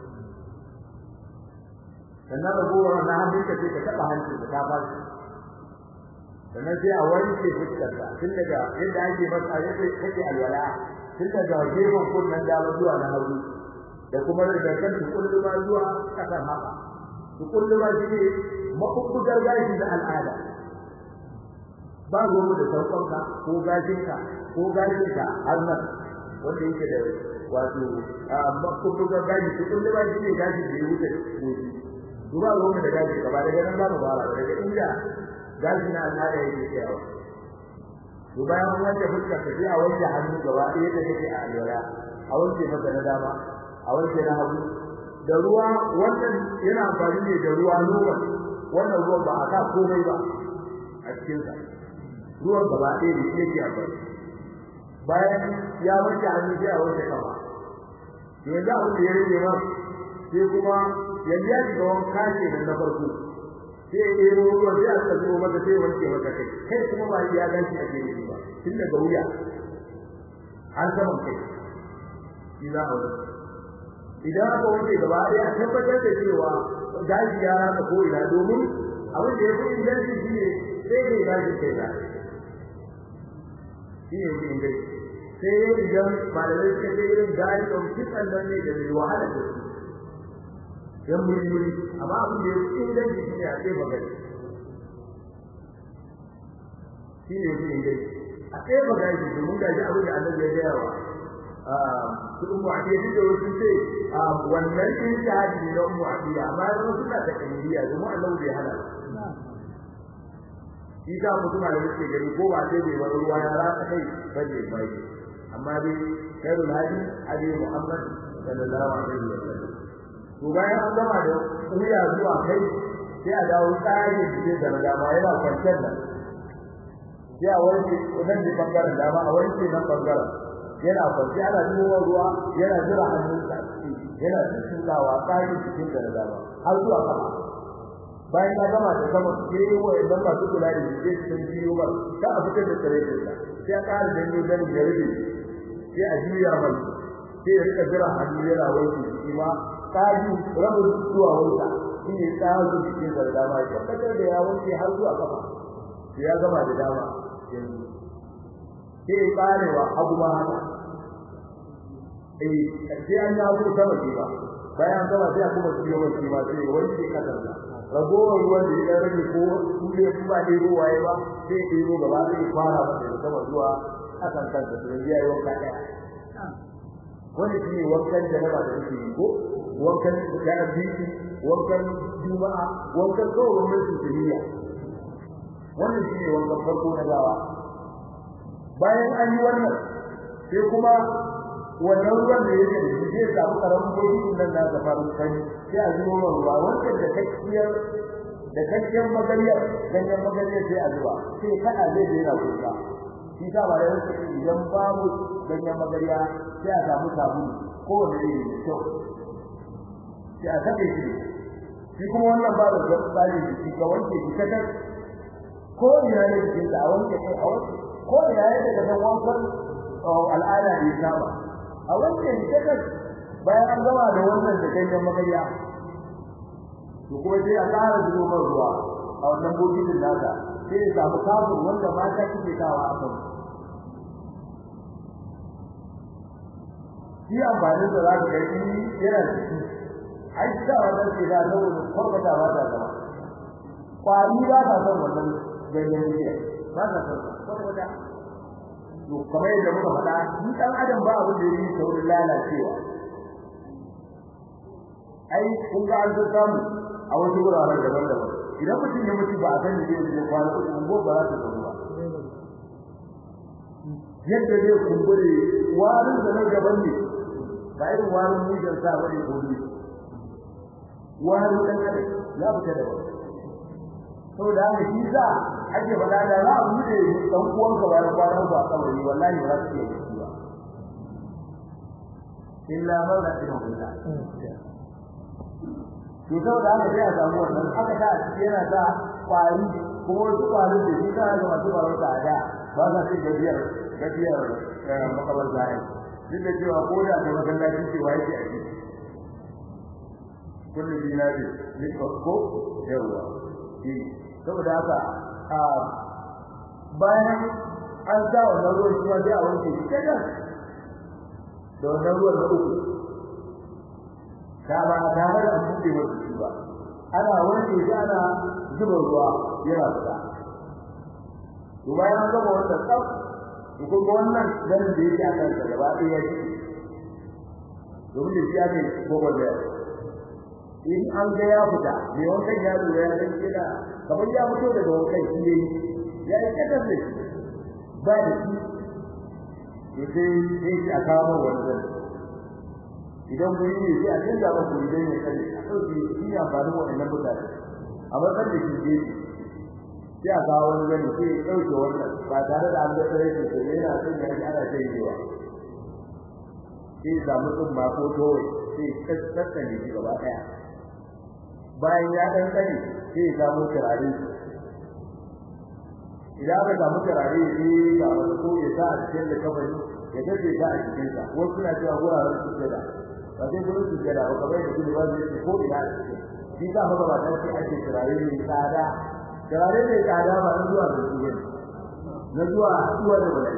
sannan ragowar na hannunka sai ka taɓa hancin da ta fashi sannan sai a wanke fuskarta tun daga yadda ake masa yadda kake alwala tun daga gefen kunnen dama zuwa na hagu da kuma daga kan tukulluma zuwa kasan haka tukulluma shi ne maɓuɓɓugar gashi na al'ada ba ruwanmu da sauƙonka ko gashinka ko gashinka har nan wanda yake da wato maɓuɓɓugar gashi tukulluma shi ne gashi da ya wuce gobe duba ruwanmu da gashi gaba daga nan za mu fara daga inda gashi na al'ada yake tsayawa to bayan an wanke fuskar ta sai a wanke hannu gaba ɗaya da take a alwala a wanke masa na dama a wanke na hagu da ruwa wannan yana amfani ne da ruwa normal wannan ruwan ba a sa komai ba a cikin sa ruwan gaba ɗaya ne shi yake amfani bayan ya wanke hannu sai a wanke kafa to yanzu abin da ya rage ma sai kuma yanzu ya shiga wanka ke nan na farko sai ya ɗebo ruwa sai a tsaka zuwa maka sai wanke maka kai kai kuma ba ya gashi a gare ba tun daga wuya har saman kai shi za a wuce idan aka wanke gaba ɗaya a tabbatar da cewa gashi ya rasa ko ina domin abin da ya fi inganci shi ne sai ne gashi kai da shi ne fi inganci sai ya idan malamai suka ce irin gashi ɗan kitsan nan ne da mai wahala da su yan muri amma abin da ya fi inganci shi ne a tsefa gari shi ne fi inganci a tsefa gari domin gaji abin da annabi ya gaya wa su umu a ɗaya duk da wasu ce wannan ɗin shahadi ne na umu a ɗaya amma ya zama suna da ƙaniliya domin annabi bai hana shi ta mutum da yake gari ko ba sai bai wani ruwa ya rasa kai ba ne bai amma dai khairul hadi hadi muhammad sallallahu alaihi wa sallam to bayan an gama da wuya zuwa kai sai a dawo tsari da da dama yana kwanciyar nan sai a wanke nan da bangaren dama a wanke nan bangaren yana kwanci ana duba ruwa yana jira hannunsa yana tsintsawa tsari cikin da dama har zuwa kafa bayan ya gama da sama sai yi wa idan masu kula da shi sai sun biyo ba ta a fitar da tsare da sai a ƙara danyo ganin ya rufe sai a juya mai sai ya rika jira hannu yana wanke shi ma tsari rabin zuwa wuta shi ne tsari cikin da dama ya tabbatar da ya wanke har zuwa kafa sai ya gama da dama yanzu sai ya karewa abu ma haka eh sai an ya zo sama ce ba bayan gama sai kuma su yi wani ma sai wanke kasar da ragowar ruwan da ya rage ko kule su ba dai ruwa ya ba sai ya ɗebo gaba sai fara masa da sama zuwa kasan kansa sai ya yi wanka ɗaya wani shi ne wankan da ba da yake yi ko wankan da abinci wankan juma'a wankan kawai wannan sujiriya wannan shi ne wankan farko na gawa bayan an yi wannan sai kuma wannan ruwan da yake da shi zai samu karamin bokitin nan na da farin sani sai a zuwa ruwa wanda da kakkiyar da kakkiyar magariyar ganyen magariyar sai a zuba sai kada zai da yana kuka shi ta ba da yake idan babu ganyen magariya sai a samu sabulu ko wanda ne da kyau sai a sake shi shi kuma wannan ba da tsari shi ka wanke shi kadar ko ina ne cikin da a wanke kai a wanke ko ina ne daga san wankan al'ada da ya saba a wanke shi kadar bayan an gama da wannan da ganyen magariya to kuma sai a ƙara zuwa ruwa a wannan bokitin nasa sai ya samu kafin wanda mata suke kawo a kan shi amfanin da za ka ga shi yana ciki ai da wannan ke da saboda kwarbata ba ta zama kwari ba ta son wannan ganyen jiya ba ta son kwarbata to kamar yadda muka faɗa ni dan adam ba abin da yake saurin lalacewa ai kun ga an samu a wasu wuraren daban-daban idan mutum ya mutu ba a san da zai kwana uku ungo ba za ta zama ba yadda zai kumbure warin da na gaban ne ba irin warin mujan sa bane ko ne warin dan adam ya fita da wani saboda haka shi za ake faɗa da za a bude dan uwanka bayan kwana uku a kabari wallahi ba za su iya yi ba illa man rahimahullah to saboda haka sai a samu wannan aka ta yana sa kwari kuma wasu kwarin da shi kana da masu kwarin da da ba za su gajiyar gajiyar makabar zai duk da cewa ko da kuma masallaci cewa yake a ciki kullu dinari ni ko yawa shi saboda haka a bayan an sa wannan ruwan shi ma sai a wanke shi kadan da wannan ruwan na uku da ba tare da buɗe wasu shi ba ana wanke shi ana zuba ruwa yana fita to bayan an gama wannan tsaf to kuma wannan ganin da yake a kansa gaba ɗaya ya ci domin da shi ake gogon da in an ga ya fita mai wankan ya lura ya san kina kamar ya fito daga wankan shi yayi ya yi kadar da shi ba da shi to sai sai a kawo wannan idan guri ne sai a canza masa guri don ya sani a ɗauke shi ne amfanin waɗannan mutane a matsayin da shi gefe sai a kawo wani gani sai ya ɗauke wannan ba tare da an ga tsare shi sai yana son ya ji ana canjewa sai ya samu tsumma ko towai sai ya tsatsane shi gaba ɗaya bayan ya ɗan tsane sai ya samu turare idan aka samu turare sai ga wani ko ya sa a cikin da kafani ya dace ta a cikinsa wasu suna cewa wuraren su da ba sai gurin su jira ba kamar yadda ba zai ce ko ina shi ka fa ba dan sai ake turare ne tsada turare ne tsada ba na zuwa da su ne na zuwa zuwa da wani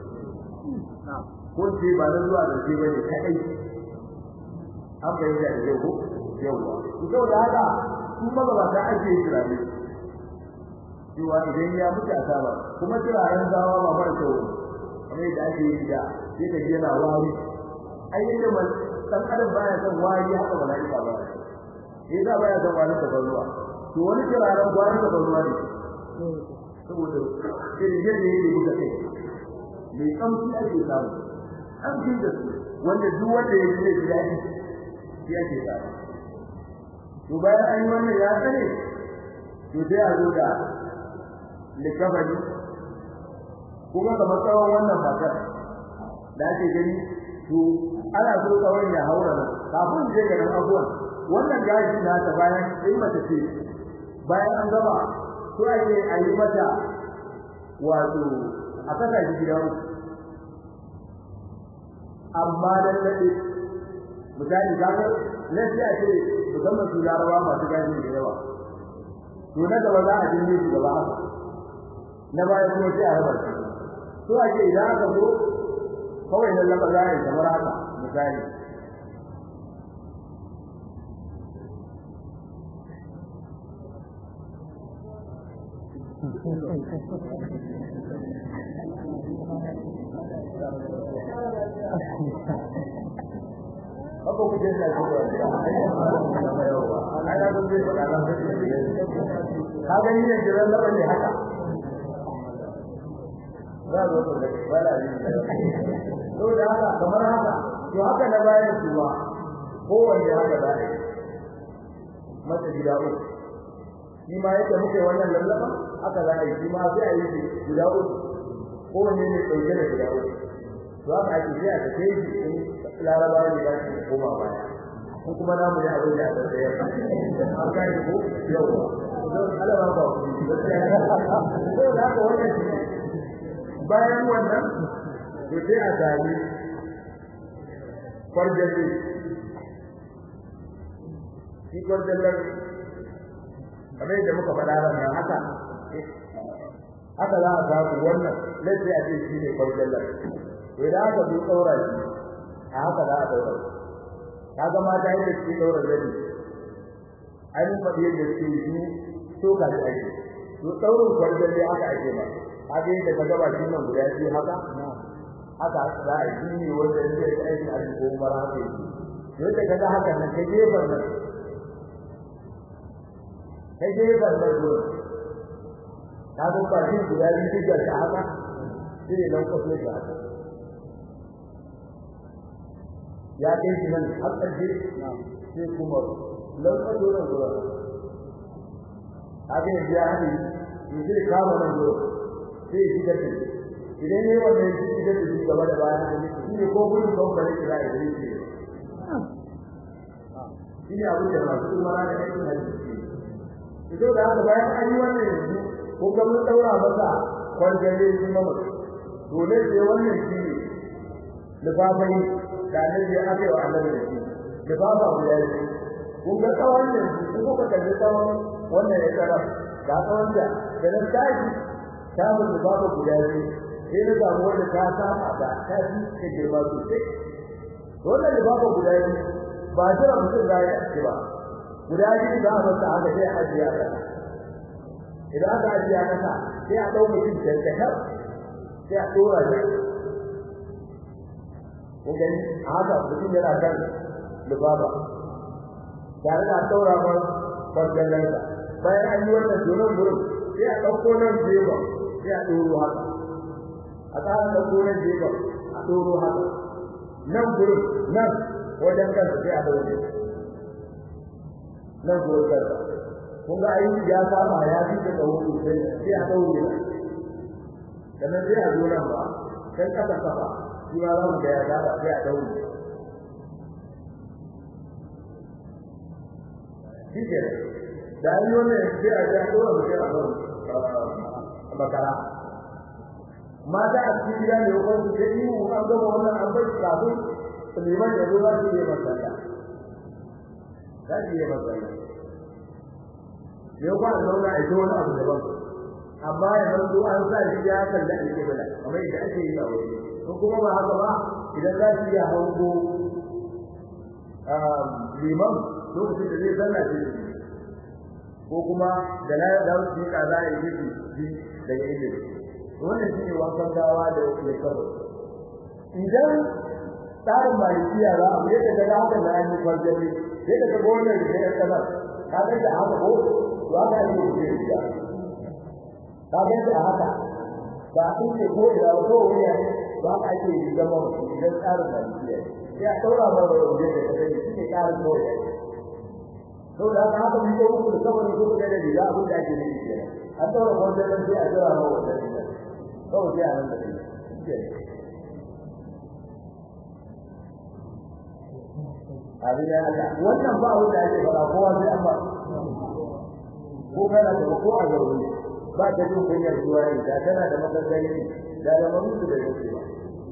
ko ce ba na zuwa da shi bane kai an bai da yau ko yawa to da haka su ma ba ta ake turare cewa idan ya mutu a saba kuma turaren gawa ba mara kyau kamar yadda ake yi da sai ka ji yana wari ai yadda dan adam baya son wari haka malaika ba eh da baya son wari da ruwa to wani kiraren wari da ruwa ne saboda irin yadda yake buga kai mai kamshi ake samu an ji da su wanda duk wanda ya ji da dadi shi ake samu to bayan an yi wannan ya sani to sai a zo da likabari kuma kamar tsawon wannan matar da ake gani to ana so tsawon ya haura nan kafin je ga nan abuwan wannan gashi na ta bayan sai mata ce bayan an gama to ake ayi mata wato a saka shi gida uku amma dan nade misali kaga nan sai a ce musamman su larawa masu gashi da yawa to na gaba za a dinne shi gaba haka na baya kuma sai a raba shi to ake idan aka zo kawai nan lamba za a yi kamar haka misali haka ko ku je na ku ai na zo zai faɗa na ka gani ne jiran laba ne haka za zo ku da wala ne to da haka kamar haka to haka na bayan su ba kowanne haka za a yi mata gida uku shi ma yadda muke wannan lallaba haka za a yi shi ma sai a yi gida uku kowanne ne ɗauke da gida uku to haka ake sai a tafe shi in larabawa ne za su koma baya ko kuma namu ne abin da aka tsaya an gane ko yawa don alama ba ku ji ba sai ko da haka wannan shi bayan wannan to sai a sami farjalle shi farjallen kamar yadda muka faɗa ran nan haka haka za a samu wannan lalle a ce shi ne farjallen to idan aka zo tsaura shi a haka za a daura shi kaga mata yadda suke daura zani an faɗi yadda suke yi to ka ji ake to daurin kwarjan dai haka ake ba kaga yadda ka gaba shi nan guda biyu haka haka za a yi ne wanda yake da aiki a cikin umar haka yake yadda kaga haka nan ka gefen nan ka gefen nan gurin ka ga ba shi guda biyu duk da haka shi ne nan kwaso da haka ya kai shi nan har ƙarshe sai kuma lantsado nan zuwa haka yanzu ya haɗe yanzu da kama nan zuwa sai shi da idan ne wanda ya shi da shi gaba da baya shi ne ko gudun kan bare kira ya zai ce shi ne abin da masu umara da aikin hajji ke ito da haka bayan an yi wannan yanzu ko ga mun daura masa kwarjale shi mama dole sai wannan shi ne lifafai da annabi ya aka yi wa annabi da shi da babu abu da yake kun ga tsawon ne kun kuka kalli tsawon wannan ya tsara ga tsawon da da na tashi samun da babu guda biyu sai na samu wanda ta saba da ta fi ta girma sosai wannan da babu guda biyu ba jira mutum za ya ci ba guda biyu za a masa haka sai a ajiye a kasa idan aka ajiye a kasa sai a ɗau mutum dantakar sai a ɗora shi kun gani a haka mutum yana kan lubaba tare da daura ba fargallansa bayan an yi wannan donon gurin sai a ɗauko nan jeba sai a ɗoro haka a tsara ɗauko nan jeba a ɗoro haka nan gurin nan wajen kansa sai a ɗaure nan gurin kansa kun ga ayi ya saba ya fi da tsawo sosai sai a ɗaure sannan sai a zo nan ba kan ƙasa kafa shi ma za mu ga ya saba sai a ɗaure shi ke da yi wannan sai a ja dole mu sai a zo makara mata a cikin gida ne ko su ce ni mu an gama wannan an bai kafin liman ya zo za su yi masalla za su yi masalla yau ba a zauna a yi wani abu daban amma ya zanto an sa shi ya kalli alƙibla kamar yadda ake yi a waje ko kuma ba haka ba idan za su iya hango liman lokacin da zai zanna shi ko kuma da na da su ka za a yi shi daga ilimi wannan shi ne wankan gawa da ya karo idan tsarin malikiya za a yi da daga haka da an yi farjami sai daga gonar da ya kana ka ga da haka ko to haka ne ke yi da ka ga da haka ba a ce ko da ko wani ne ba a ake yi zama idan tsarin malikiya sai a daura ba da wanda ya kace shi ne tsarin kawai to da haka haka mun ko ku da kawai ko da da da abin da ake yi kenan an daura wanda sai a jira ma wanda kawai sai a nan da shi abin da haka wannan ba wanda ake fara kowa sai an ba ko kana da ko a gauri ba ta jin kunyar zuwa ne da tana da magagani da da mamutu da yake ba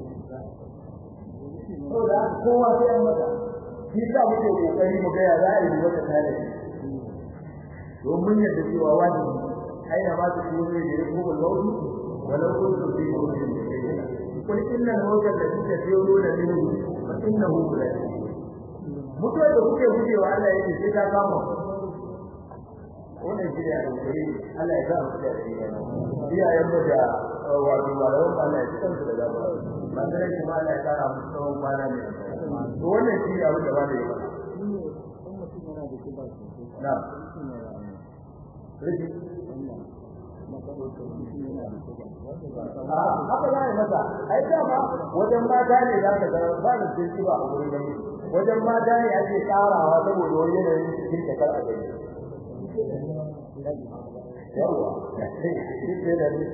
to da kowa sai an mata shi sa muke kokari mu ga ya za a yi wata tare domin yadda cewa wajibi aina ma ta kuma ne da kuma launi walau kuntu fi mawdin qul inna al-mawta alladhi tafiruna minhu fa innahu mulaqi mutuwa da kuke gujewa Allah yake sai ka kama wannan shi ne alƙari Allah ya sa mu da shi iyayen mu da wato malaman Allah ya san su da gaba ba sai kuma Allah ya kara musu tsawon kwana ne to wannan shi ne abin da ba da yi ba na Rigi. haka za a yi masa ai dama wajen mata ne za ka ga ba da sai ba a wurin gani wajen mata ne ake tsarawa saboda wani yanayin cikin ta kar a gani yawa shi ke da ni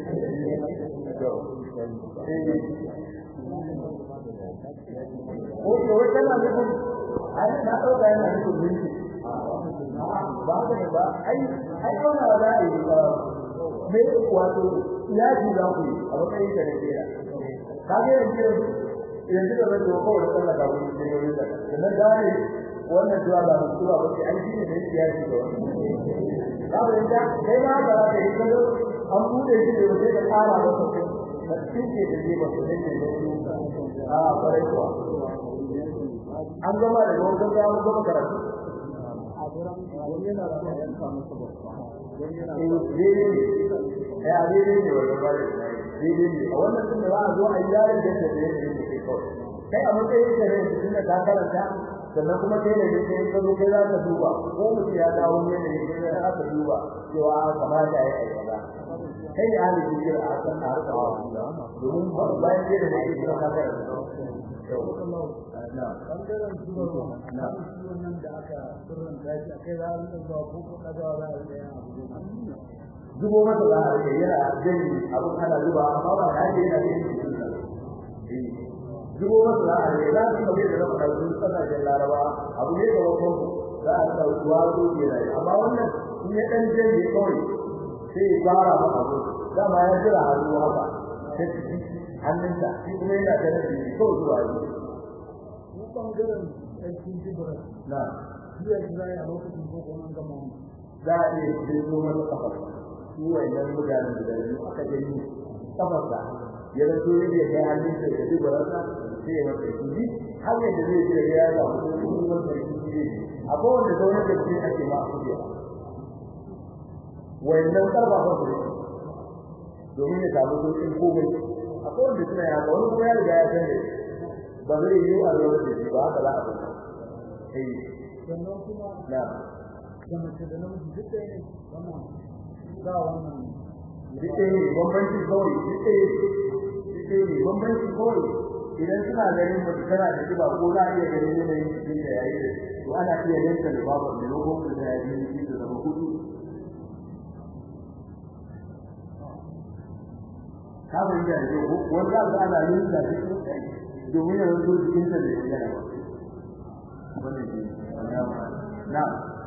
ko ko kana nufin ai na dauka yana nufin minti ba da ba ai ai wannan ba za a yi me wato ya ji za ku a matsayin da nake da kage yanzu yanzu da zan ko da Allah ga wani da yau da dan gane wannan zuwa da mutuwa ba sai an ji ne da ya ji da wannan kaga inda kai ma ba za ka yi kallo an bude shi da wata da tsara ba sai da tinke da ji ba sai da a bare ko an gama da wannan da mun gama karatu a gurin wani yana da yanka masa ba ya daidai ne wannan ba daidai ne a wannan tun da za a zo a yi yaron da ta da yake kai kawai kai a matsayin da ne tun da ka karanta sannan kuma kai da kai ka zo kai za ka duba ko mutum ya dawo ne da yake da aka duba cewa kamata ya yi kaza kai da hali kike a kan harka domin bayan kai da yake da ka karanta bangaren zubarwa na wannan da aka sirrin daji a kai za a rika zuwa ko ko kaza za a rika yin abu zubo masa da ake yana jini abin ana zuba amma ba da ake yana yin cikin sa zubo masa da ake za su kame da rafa sun kasashen laraba abu ne ga wasu za a sa ruwa ko ke rayu amma wannan in ya dan jini kawai sai ya fara ma abu dama ya jira hannu haka sai hannunsa shi kuma yana da rafi kawai zuwa yi ko bangaren aikin jibira na jiya jira a lokacin ko kuma an gama mu za a iya jirgin wani kafar su wayannan mutanen da biyu aka gani kafarsa ya zato yadda ya kai hannunsa da duk barasa sai ya masa shi har yadda zai ji da ya ga mutum kuma wanda ya ji ne akwai wanda zaune da shi ake ma a kuje wayannan karba ba su domin ya samu sauƙin komai akwai wanda suna ya ga wani kuma ya riga ya san da ba zai yi a lura da shi ba haka za a bata eh sannan kuma na da mace da namiji duk ɗaya ne wannan za wannan duk ɗaya ne bambanci kawai duk ɗaya ne duk ɗaya ne bambanci kawai idan suna ganin mutu tana da kiba ko za a iya ganin yanayin jikin da yayi da to ana iya yanka da babu da lokacin da ya yi shi da zama hudu ka ban da ne wanda za ana yin da shi domin ya zo cikin sa da ya ba wannan ne na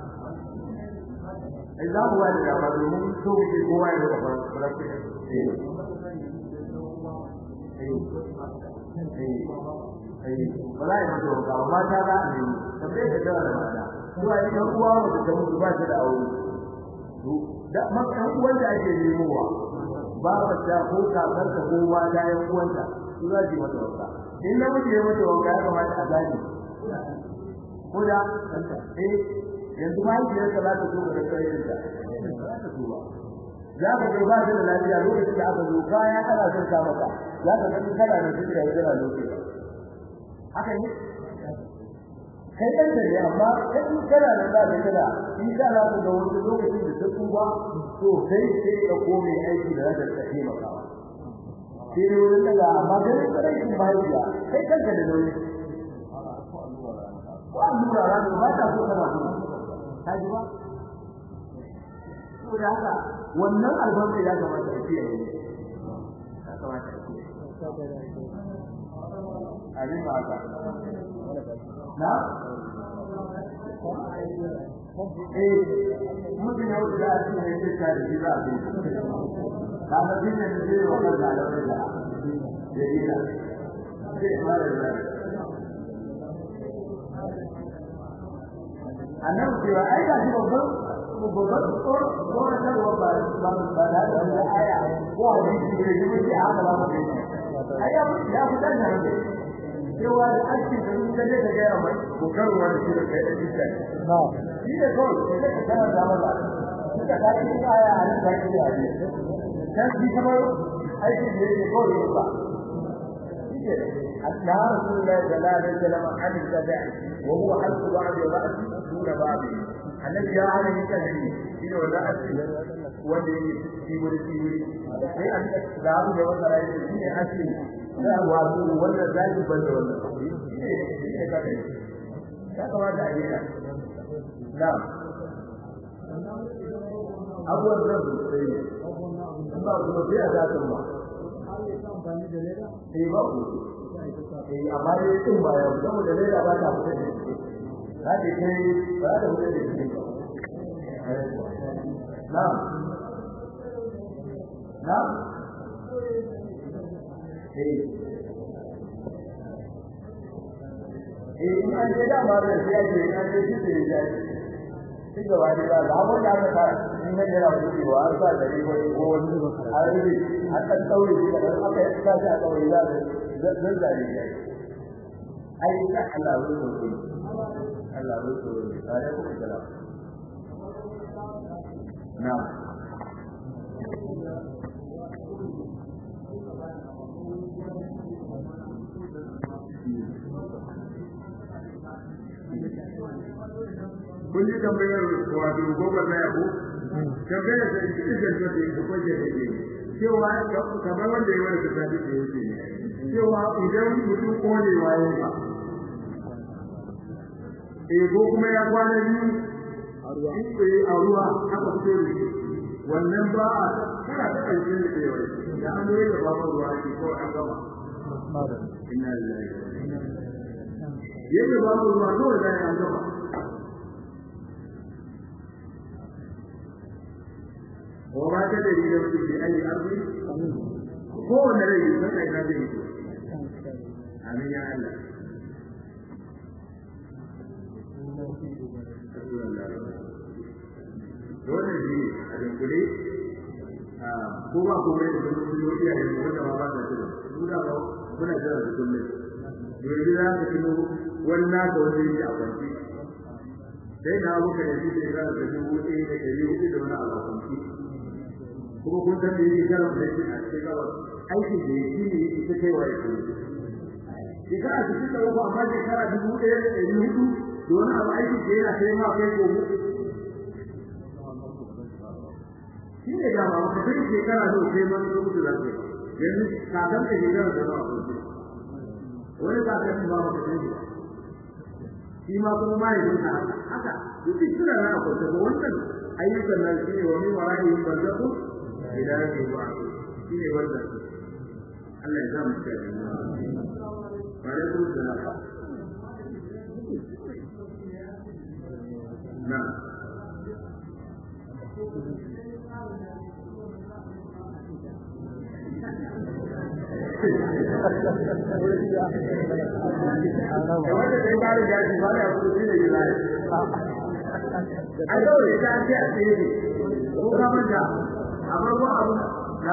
ai za mu wani da ba domin so muke kowa ya zama farko eh wala ya mutu ba amma ta ba ne tabbata da tara da mata zuwa ni dan uwa wanda ta mutu ba ta da aure to da makan uwan da ake nemowa ba ba ta ko kakar ta ko ba da yan uwanta su za ji mata wanka in na mutu ya mata wanka ya kamata a gani ko da eh yanzu ma yake da salatu ko da kai da za ka tuba za ka ga ba da lafiya lokacin da aka zo kaya ana son ka maka za ka ga kana da shi da yana lokaci haka ne kai dan da amma kai kana da da kana in ka za ka ga wani lokacin da ta tuba to kai sai ka kome aiki da zaka tafi maka sai ne wurin da amma kai kai in mahaifiya kai kanka da nauyi ko allura ran ba ta so kana so ka ji ba saboda haka wannan albarka ya kamata a kiyaye ya kamata a kiyaye abin ba haka na eh mutum ya wuce da shi ne ke tare da za a bi ka ga din ne da zai wannan da da da da ida sai fara da annabi cewa ai ga shi babban babban tsoro tsoro da ba ba ba ba da da aya ko hadisi ne da yake haka ba mu ai ya ya fitar da ne cewa da ake da ni da da ga mai ko karuwa da shi da kai da shi na shi da ko sai ka kana da maza suka ta yi aya a nan da ke da shi dan shi kamar aiki da yake ko ne ba shi حتى رسول الله صلى الله عليه وسلم عن التبع وهو حلق بعض الرأس دون بعض الذي جاء على الكذب إنه الرأس wanda yake tibiri tibiri sai an da abu da wannan rayu shi ne asli da wato wannan zaki banda wannan shi ne kada ya kamata a yi na abubuwan da su sai ne ba su ba sai a zatin ba sai ba ku eh amma dai tun ba ya zama da leda ba ta fita da shi za ta kai ba ta fita da shi na na eh eh in an je da ma da sai ake in an je shi sai ya shi ga wani ba da abin da aka fara in nan yana wuce wa an sa da ne ko ko wani a rubi an dan daure shi da aka yi sa shi a daure za da zan zare shi ai ka Allah ya rubuta Allah ya rubuta alaikum salam na'am kun ji tambayar wato gobar na yabo tambayar da shi da janta da yake kwaje da ke cewa kamar wanda ya wani tafi da yake cewa idan mutum kone waye ba eh ko kuma ya kwana biyu a ruwa aka fito da shi wannan ba a kana ta ƙarshen da ke wani da an yi da babu ruwa ke ko an gama inna lillahi yadda babu ruwa kawai da an gama وما تدري نفس بأي أرض هو الذي يفتح هذه آمين يا الله dole ne a dunkule ko ba ko mai da kuma yi iya yin wanda ba ba ta tuna su da ba kuna jira da kullum yanzu za ka tuno wani naka wanda yake a kwanci sai na muka da shi da da dubu ɗaya da ɗari hudu da wani abu a kwanci kuma kun san da yake jarar da yake a cikin gabas aiki da yake ne yake ta kai wa yake shekara su suka uku amma shekara dubu ɗaya da ɗari hudu da wani abu aiki da yana kai ma kai ko mu shi ne dama maka sai shekara da kai ma su mutu da kai yanzu kakan da shekara da nawa kuma wani kakan ba maka sai ba shi ma kuma ma ya zuka haka duk suna na akwai da wannan ayyukan nan shi ne wa min wara'ihim barzakhu ila yawmi yub'ath shi ne wannan Allah ya sa mu cikin wa alaikum salam na wanda zai bada jaji ba da kudu shi ne jilai a daure ta ce a tsaye ne ko ka manta a farko abu na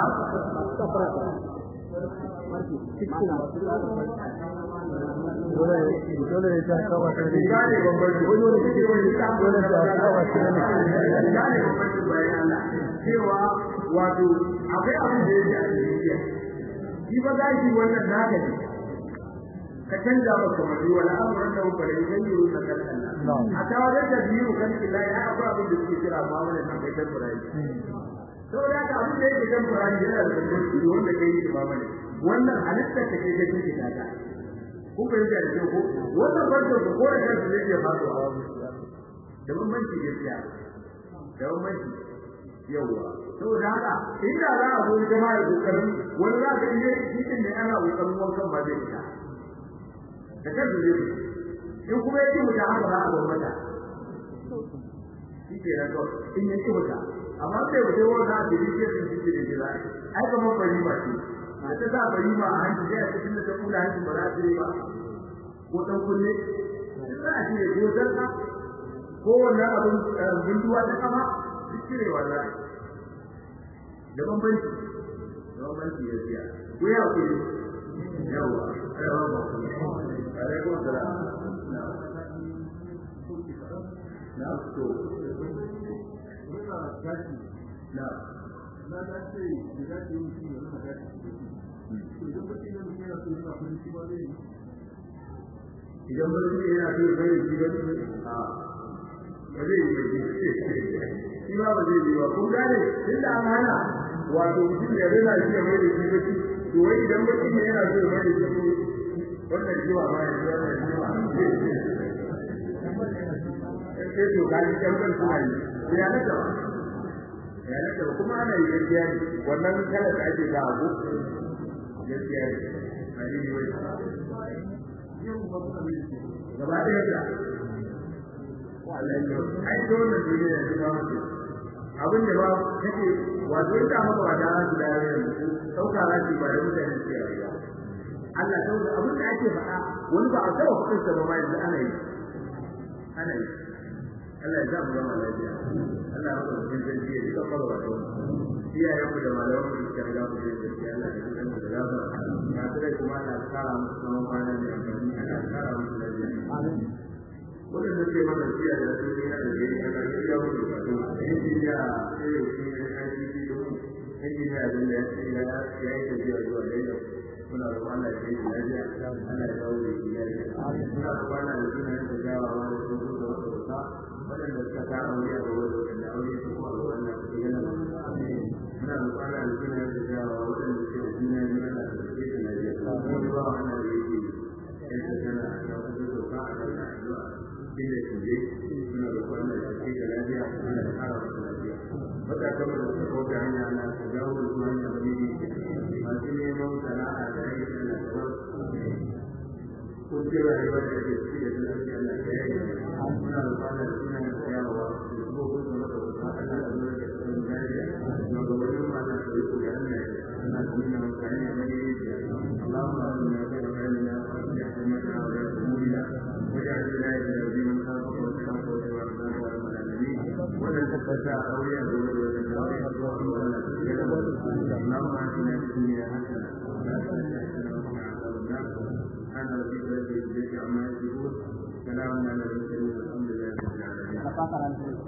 dole ne ta kawo ta ne gane bambanci wani wani kake wani ta dole ta kawo ta ne gane bambanci bayan Allah cewa wato akwai abin da yake a cikin shi ba za shi wannan naka ne ka canza ba kamar wala amuran da ba da yin yi na kan Allah a ta wajen da biyu kan kila ya akwai abin da suke kira ma wannan akwai temporary saboda haka abin da yake temporary yana da bambanci da wanda kai shi ba bane wannan halitta ta kai kai take ta ku bai da shi ko wannan barka ko da kansa zai iya faduwa da bambanci gaskiya da bambanci yawa saboda haka inda za a zo jama'a da kokarin wani za ka iya cikin da ana kokarin wankan ba zai fita da kansu zai in kuma yake mu da haka za a zo mata shi ke nan kawai in yake muta amma sai mu dai wanda da yake cikin cikin da jira ai kamar bari ba ce a ta sa bari ba a hanci sai a cikin da ta kula hanci ba za ta yi ba ko dan kunne za a ce ko zarka ko wannan abin binduwa ta kama duk cire wallahi da bambanci da bambanci ya siya ko ya ku yawa yawa ba alaikum salam na to na na da ce da ce mutum ya rubuta idan ba su yana so bai yi ba a ba zai yi ba shi ma ba zai yi ba kun gane tun da an hana wato mutum ya rena shi ya mai da shi ba to wai idan mutum yana so ya mai da shi wannan jiwa ma ya ji wannan jiwa sai to kaji kamar suna yi sai ya naka ba ya naka ba kuma ana yi gaskiya ne wannan kalar da ake ga abu gaskiya ne a yi ne wai gaba ɗaya da ai to wannan duniya ya ba mutum abin da ba kake wato ita maka ba da su da yayin sauka rashi ba da mutane ke rayuwa Allah sauka abin da ake faɗa wani ba a taɓa kuɗin sa ba ma yanzu ana yi ana yi Allah ya zamu zama lafiya Allah ya kuma cikin sarki ya duka kwalwa da iyayen ku da malaman ku suka riga ku da gaskiya Allah ya duka da gafara ya tsare kuma Allah ya kara musu tsawon kwana da amfani Allah ya kara musu lafiya amin wadanda ke mana siya da su ne na da gari Allah ya iya musu kaso injiniya sai ya shi ne ICT domin injiniya da ya ce ya ya yi tafiya zuwa Lagos muna roƙon Allah ya yi lafiya Allah ya dawo da shi lafiya muna roƙon Allah ya tuna da gawawa da su da wata waɗanda suka ta aure a gaba da waɗanda aure su kuma a wannan su yana da muna da kwana da suna da jawa waɗanda suke da juna biyu ana da suke da lafiya kuma ba wannan da yake yan ta tana da wasu doka a kan addu'a inda su je suna da kwana da suke da lafiya ana da kara wasu lafiya wata kama da suka kauta hanya na su dawo da su hanya da ne masu neman sana'a da aiki na gaba kun ce rayuwar da ke ciki da lafiya na ta yi muna da kwana da suna da tsayawa da kuma kun zama da kusa Allah da zuwa da tsayin lafiya na gabanin ma na tsaye ku da Allah ya ana nuna mutane a mai yi Allahumma inna nas'aluka an yahmaka wa yahmuna wa ya'tina ila dinin khafaka wa taqwa wa tawakkala wa al-alamin wa la tafata awliya wa la tafata wa la tafata Allahumma atina fid dunya hasana wa fil akhirati hasana wa qina adhaban nar سبحان ربك رب العزة عما يصفون سلام على المرسلين والحمد لله رب العالمين